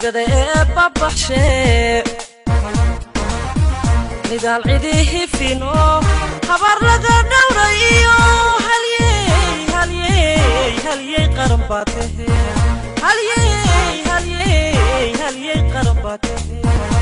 dibada ee babaxshee nidaal cidii fino habaar laga dhowra iyo halyey halyey halyey qaran baa tahe halyey halyey halyey qaran baa tahe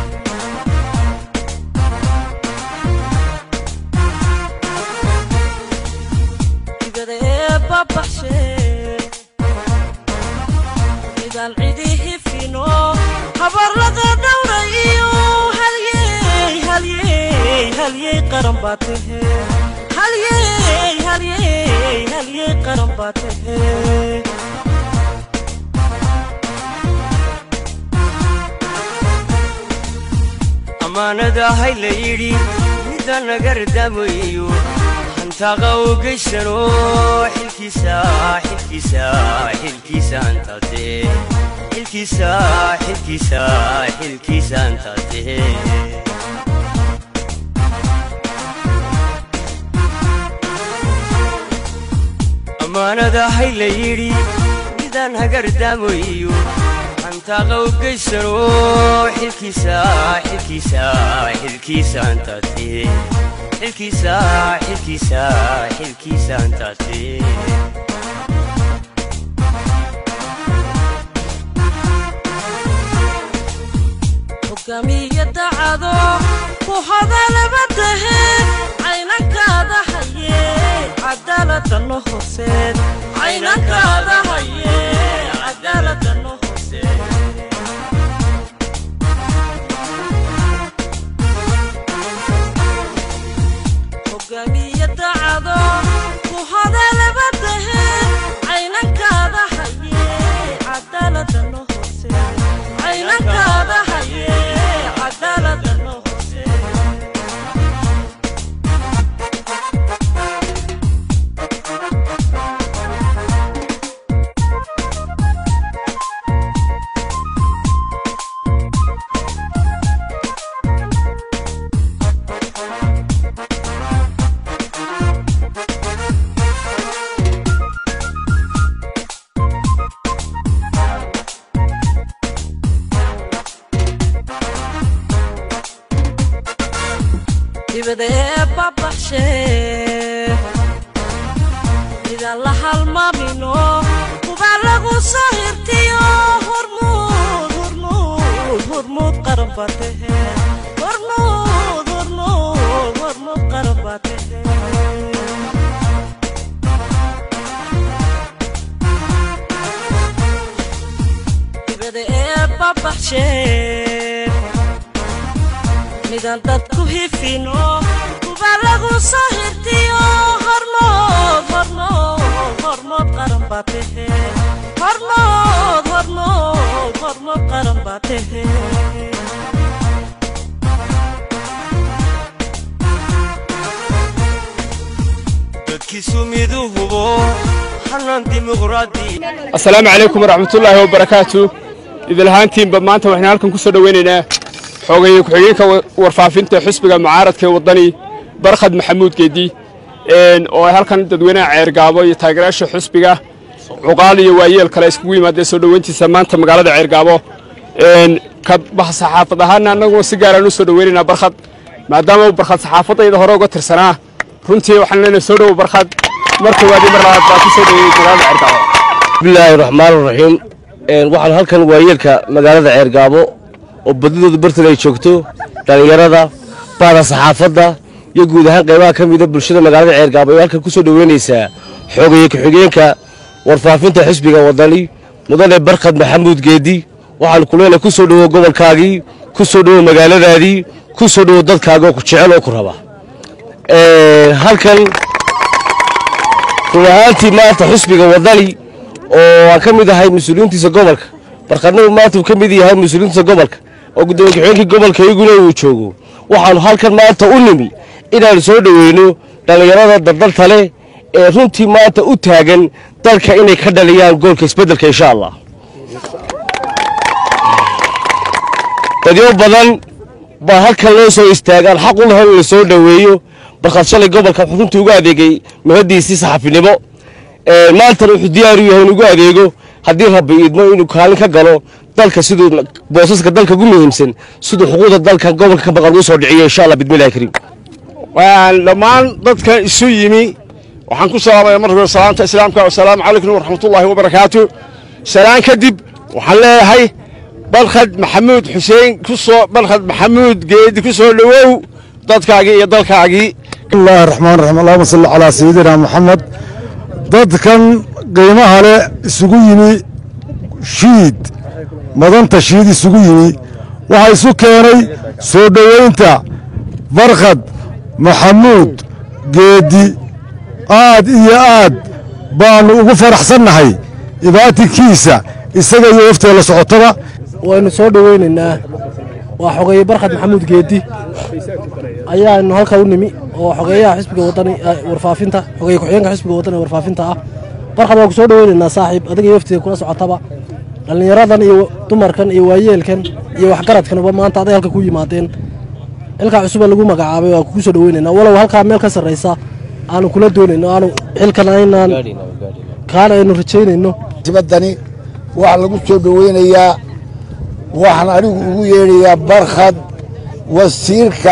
dibada ee babaxshee nidaal cidii fino habaar laga dhowra iyo halyey halyey halyey qaran baa tahe halyey halyey halyey qaran baa tahe ammaanadahay la yidhi midda nagardamayo hantaaqa u geysano xilkiisa xilkiisa xilkiisa antate xilkiisa xilkiisa xilkiisa antate ammaanadahay la yidhi midaan hagardamayo hantaaqa u geysano xilkiisa xilkiisa xilkiisa antate xilkiisa xilkiisa xilkiisa antate hogaamiye dacado ku hadalaba tahe caynankaada haye cadaaladano hooseed caynankaada haye cadaaladano hooseed hogaamiye dacado ku hadalaba tahe caynankaada haye cadaaladano hooseed caynankaada haye cadaaladano hooseed dibada ee babaxshee midaan la halmaamino kubaa lagu soo hirtiyo hormuud hormuud hormuud qaran baa tahe hormuud hormuud hormuud qaran baa tahe dibada ee babaxshee midaan dadku hifino kubaa lagu soo hirtiyo hormood hormood hormood qaran baa tahe hormood hormood hormood qaran baa tahe dadkiisu miduu hubo hanaan dimuqraadi asalaamu calaykum waraxmatullaahi wabarakaatu idilhaantiinba maanta waxaan halkan ku soo dhoweynaynaa xoogaya ku-xigeenka warfaafinta xusbiga mucaaradka ee waddani barkhad maxamuud geedi oo ay halkan dadweynaha ceergaabo iyo taageerayaasha xusbiga cuqaal iyo waayeel kale iskugu yimaadeen soo dhoweyntiisa maanta magaalada ceergaabo ka saxaafad ahaana annaguna si gaaraan u soo dhoweynaynaa barkhad maadaama uu barkhad saxaafadayda hore uga tirsanaa runtii waxaan leenahay soo dhowo barkhad mar koowaad iyo mar labaad baa ku soo dhoweeyey magaalada ceergaabo bismillaahi raxmaan raxiim waxaan halkan waayeelka magaalada ceergaabo oo badidooda bartan ay joogto dhallinyarada baada saxaafadda iyo guud ahaan qaybaha ka mida bulshada magaalada ceergaabo ee halkan ku soo dhoweynaysaa xoogaya ku-xigeenka warfaafinta xisbiga waddani mudane barkhad maxamuud geedi waxaan ku leenahay ku soo dhowo gobolkaagii ku soo dhowo magaaladaadii ku soo dhowo dadkaaga oo ku jecel oo ku raba halkan run ahaantii maanta xusbiga waddani oo aan ka mid ahay mas-uuliyiintiisa gobolka barkhadnadu maanta uu ka mid yahay mas-uuliyiintiisa gobolka oo gudoomiye ku-xigeenkii gobolka iyaguna uu joogo waxaanu halkan maanta u nimi inaanu soo dhoweyno dhallinyarada dardalta leh ee runtii maanta u taagan dalka inay ka dhaliyaan goolka isbeddelka insha allah dadyo badan baa halkan loo soo istaagaan xaq u lahan in la soo dhoweeyo barkhad shalay gobolka wuxuu runtii ugu adeegay muhadiisii saxafinimo maantana wuxuu diyaar u yahay in ugu adeego haddii rabbi idmo inuu kaalin ka galo dalka siduu boosaska dalka ugu muhiimsan siduu xuquuqda dalka gobolka ka maqan uu soo dhiciyo insha allah bidmillahi kariim dhammaan dadka isu yimi waxaan ku salaamaya marka hore salaanta islaamka wasalaamu calaykum waraxmatullaahi wabarakaatu salaan kadib waxaan leeyahay barkhad maxamuud xuseen ku soo barkhad maxamuud geedi ku soo dhowow dadkaagii iyo dalkaagii bismillahi raxmaan raxiim allahuma salli calaa sayidina maxamed dadkan qiimaha leh isugu yimi shiid madanta shiid isugu yimi waxaa isu keenay soo dhoweynta barkhad maxamuud geedi aad iyo aad baannu ugu faraxsannahay ibaatinkiisa isaga iyo waftee la socotaba waynu soo dhoweynaynaa waa xogeeye barkhad maxamuud geedi ayaanu halka u nimi oo xogeeyaha xisbiga wadani warfaafinta xogeeye ku-xigeenka xisbiga wadani ee warfaafinta ah barkhad waan ku soo dhoweynaynaa saaxiib adiga iyo waftiga kula socotaba dhallinyaradan iyo dumarkan iyo waayeelkan iyo waxgaradkanba maanta aday halka ku yimaadeen xilkaa cusuba lagu magacaabay waa kugu soo dhoweynaynaa walow halkaa meel ka sarraysa aanu kula doonayno aanu xilkan aynaan kaana aynu rajaynayno tibadani waxaa lagu soo dhoweynayaa waxaan anigu ugu yeedhayaa barkhad wasiirka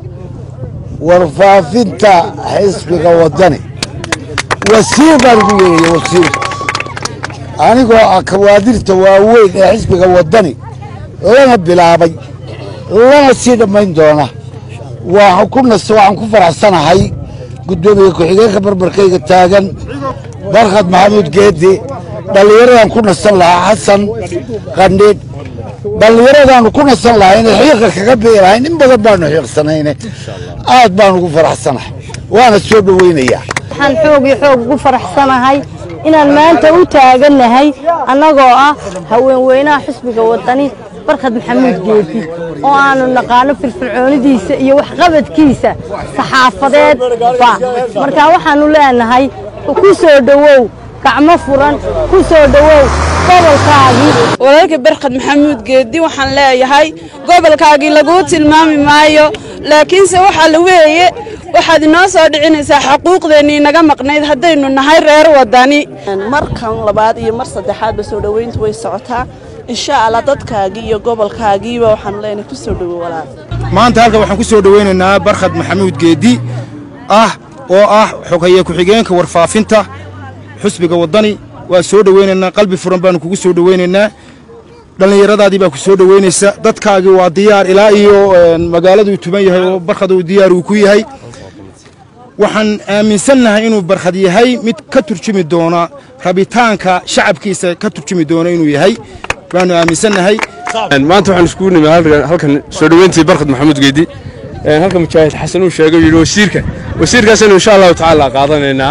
warfaafinta xisbiga waddani wasiir baan ugu yeedhaya wasiir anigoo ah kawaadirta waaweyn ee xisbiga waddani lana bilaabay lana sii dhammayn doona waxaan ku nas waxaan ku faraxsanahay guddoomiye ku-xigeenka barbarkayga taagan barkhad maxamuud geedi dhallinyaradan ku nasan lahaa xasan qandhiidh dhallinyaradaannu ku nasan lahayne xiiqa kaga bii lahayn in badan baanu xiiqsanayne aad baan ugu faraxsanahay waana soo dhoweynayaa waxaan xoog iyo xoog ugu faraxsanahay inaan maanta u taagannahay annagoo ah haweenweynaha xisbiga waddani barkhad maxamuud geedi oo aanu naqaano firfircoonidiisa iyo waxqabadkiisa saxaafadeed ba markaa waxaannu leenahay ku soo dhowow gacmo furan ku soo dhowow gobolkaagii walaalka barkhad maxamuud geedi waxaan leeyahay gobolkaagii laguu tilmaami maayo laakiinse waxaa la weeye waxaad inoo soo dhicinaysaa xaquuqdeennii naga maqnayd haddaynu nahay reer waddani markan labaad iyo mar saddexaadba soo dhoweyntu way socotaa insha allah dadkaagii iyo gobolkaagiiba waxaanu leenahay ku soo dhowow walaal maanta halkan waxaan ku soo dhoweynaynaa barkhad maxamuud geedi ah oo ah xogeeye ku-xigeenka warfaafinta xusbiga waddani waa soo dhoweynaynaa qalbi furan baanu kugu soo dhoweynaynaa dhallinyaradaadii baa ku soo dhoweynaysa dadkaagii waa diyaar ilaa iyo magaaladuu tuban yahay oo barkhad uu diyaar uu ku yahay waxaan aaminsannahay inuu barkhad yahay mid ka turjumi doona rabitaanka shacabkiisa ka turjumi doona inuu yahay baanu aaminsannahay maanta waxaan iskugu nimi halkan soo dhoweyntii barkhad maxamuud geedi halka mujaahid xasan uu sheegay yidhi wasiirka wasiirkaasaynu insha allahu tacaala qaadanaynaa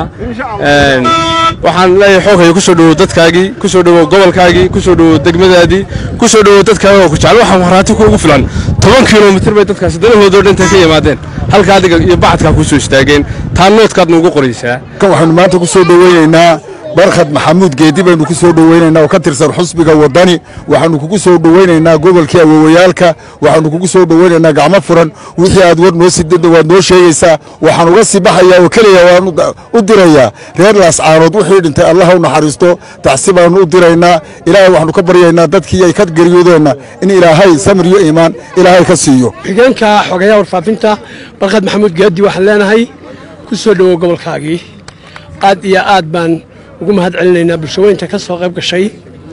waxaan leeyahay xoogaya ku soo dhowow dadkaagii ku soo dhowow gobolkaagii ku soo dhowow degmadaadii ku soo dhowow dadkaaga oo ku jecel waxaan waraati kuugu filan toban kilomitir bay dadkaasi danahoodoo dhintay ka yimaadeen halka adiga iyo bacadkaa ku soo istaageen taa noodkaad nuugu qoraysaa kan waxaanu maanta ku soo dhoweynaynaa barkhad maxamuud geedi baynu ku soo dhoweynaynaa oo ka tirsan xusbiga waddani waxaanu kugu soo dhoweynaynaa gobolkii awowayaalka waxaanu kugu soo dhoweynaynaa gacmo furan wixii aad war noo sidada waad noo sheegaysaa waxaan uga sii baxayaa oo keliya waan u dirayaa reer laascaanood wixii dhintay allah u naxariisto tacsi baanu u diraynaa ilaahay waxaanu ka baryaynaa dadkii ay ka geeriyoodeenna in ilaahay samir iyo iimaan ilaahay ka siiyo xigeenka xogeeyaha warfaafinta barkhad maxamuud geedi waxaan leenahay ku soo dhowow gobolkaagii aad iyo aad baan ugu mahad celinaynaa bulshaweynta ka soo qayb gashay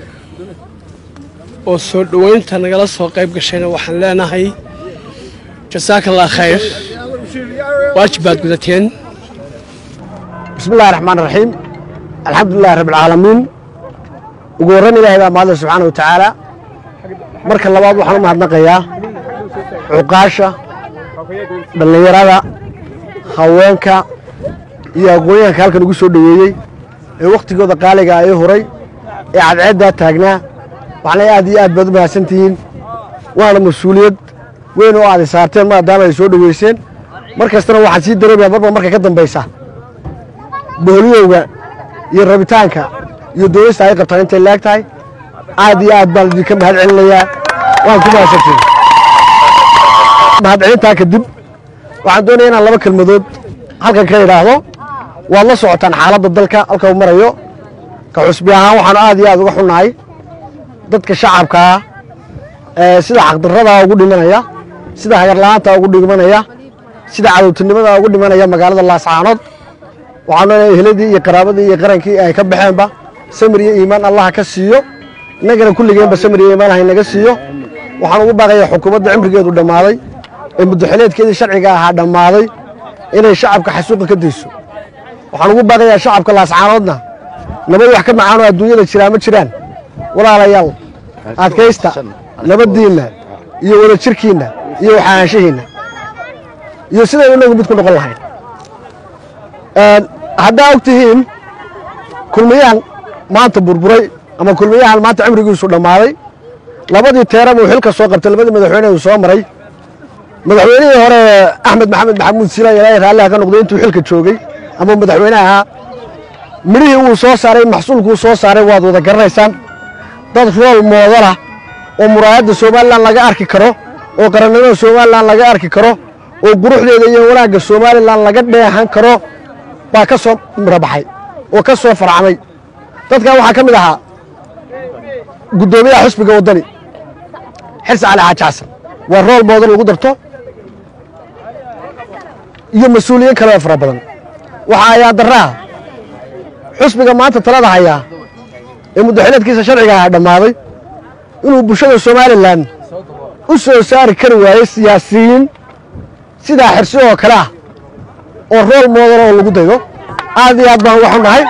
oo soo dhoweynta nagala soo qayb gashayna waxaan leenahay jasaaka allah khayr waajib baad gudateen bismillahi raxmaan raxiim alxamdulilahi rabbilcaalamiin ugu horrayn ilaahay baa mahadle subxaana wa tacaala marka labaad waxaan u mahadnaqayaa cuqaasha dhallinyarada haweenka iyo aqoonyahanka halkan ugu soo dhoweeyey ee wakhtigooda qaaliga ay horay ee cadceeddaa taagnaa waxaana aad iyo aad baad u mahadsan tihiin waana mas-uuliyad weyn oo aad saarteen maadaama ay soo dhoweyseen mar kastana waxaad sii dareemayaa marba marka ka dambaysa boholiyowga iyo rabitaanka iyo doonista ay qabtaan intay laag tahay aad iyo aad baan idinka mahad celinayaa waan ku mahadsantihin mahadcelintaa kadib waxaan doonaya inaan laba kelmadood halkan ka idhaahdo waad la socotaan xaaladda dalka halka uu marayo ka xusbi ahaan waxaanu aad iyo aad uga xunnahay dadka shacabkaa ee sida xaqdarradaa ugu dhimanaya sida hagarla'aanta ugu dhimanaya sida cadowtinimada ugu dhimanaya magaalada laascaanood waxaanu leenahay eheladii iyo qaraabadii iyo qarankii ay ka baxeenba samir iyo iimaan allaha ka siiyo innagana kulligeenba samir iyo iimaan haynaga siiyo waxaan ugu baaqayaa xukuumadda cimrigeedu dhammaaday ee muddaxileedkeedii sharciga ahaa dhammaaday inay shacabka xasuuqa ka dayso waxaan ugu baaqayaa shacabka laascaanoodna nabad wax ka macaanoo adduunyada jiraa ma jiraan walaalayaal adkaysta nabaddiinna iyo wadajirkiinna iyo waxaanshihiinna iyo sidaynu inagu mid ku noqon lahayn haddaa og tihiin kulmiyahan maanta burburay ama kulmiyahan maanta cimrigiisu dhammaaday labadii teeram uu xilka soo qabtay labadii madaxweyne uu soo maray madaxweynihii hore axmed maxamed maxamuud silaan ilaahay raalliha ka noqday intuu xilka joogay ama madaxweyne ahaa midhihii uu soo saaray maxsuulkuu soo saaray waad wada garanaysaan dad rool moodalah oo muraayadda somalilan laga arki karo oo qarannimada somalilan laga arki karo oo quruxdeeda iyo wanaagga somalilan laga dheehan karo baa ka soo mirabaxay oo ka soo farcamay dadkan waxaa ka mid ahaa guddoomiyaha xusbiga waddani xirsi cali xaaji xasan waa rool moodan lagu darto iyo mas-uuliyiin kale oo fara badan waxaa ayaa darraha xusbiga maanta talada hayaa ee muddaxileedkiisa sharciga ahaa dhammaaday inuu bulshada somalilan u soo saari kari waayey siyaasiyiin sidaa xirsi oo kale ah oo rool moodan oo lagu daydo aad iyo aad baan uga xunnahay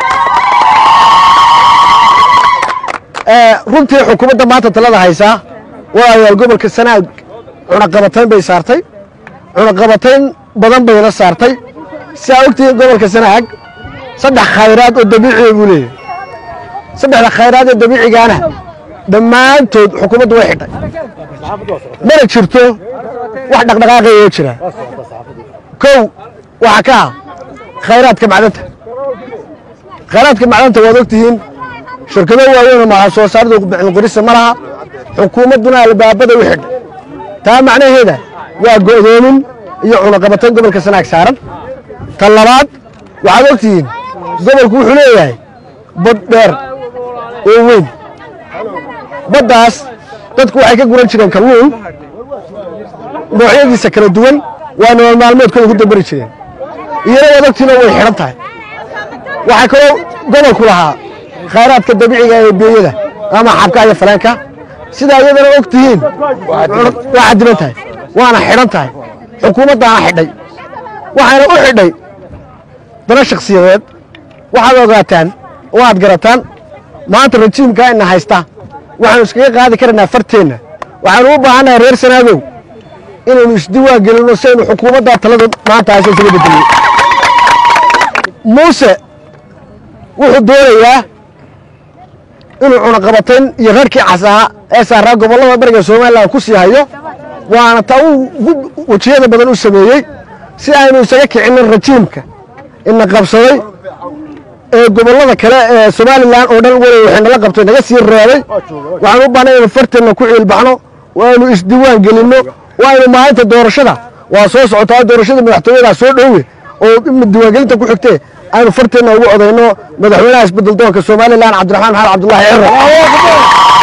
runtii xukuumadda maanta talada haysaa waayaal gobolka sanaag cunaqabatayn bay saartay cunaqabatayn badan bayna saartay si aa ogtihiin gobolka sanaag saddex khayraad oo dabiiciya buu leeyahay saddexda khayraad ee dabiicigaana dhammaantood xukuumaddu way xidhay mana jirto wax dhaqdhaqaaqaya oo jira kow waxaa ka ah khayraadka macdanta khayraadka macdanta waad ogtihiin shirkado waaweyn oo maxaa soo saarida qorisa ma laha xukuumadduna albaabada u xidhay taa macnaheeda waa go'doomin iyo cunaqabatayn gobolka sanaag saaran ta labaad waxaad ogtihiin gobolku wuxuu leeyahay bad dheer oo weyn baddaas dadku waxay ka guran jireen kalluun noocyadiisa kala duwan waa nolol maalmeedkooda ku dambari jireen iyana waad ogtihiin oo way xidhan tahay waxaa kaloo gobolku lahaa khayraadka dabiiciga ee beeyada ama xabka iyo faleenka sidaa iyadana og tihiin waa cadiban tahay waana xidhan tahay xukuumaddaana xidhay waxayna u xidhay dana shakhsiyadeed waxaad ogaataan oo aad garataan maanta rajiimkaa ina haysta waxaanu iskaga qaadi karaynaa farteenna waxaanu u baahannahay reer sanaadow inaynu isdiwaan gelinno si aynu xukuumaddaa talada maanta haysa isaga bedeliyo muuse wuxuu doonayaa inuu cunaqabatayn iyo rarkii casaa ee saaraa gobollada bariga somalilan ku sii hayo waana ta uu wejiyada badan u sameeyey si aynu isaga kicinin rajiimka ina qabsaday ee gobollada kale ee somalilan oo dhan weli waxay nala qabtay naga sii reebay waxaan u baahnay inaynu farteenna ku ciilbaxno waaynu isdiwaan gelinno waaynu maalinta doorashada waa soo socotaa doorashada madaxtooyadaa soo dhowe oo diiwaangelinta ku xigtee aynu farteenna ugu codayno madaxweynaha isbedel doonka somalilan cabdiraxmaan maxamed cabdullaahi ciro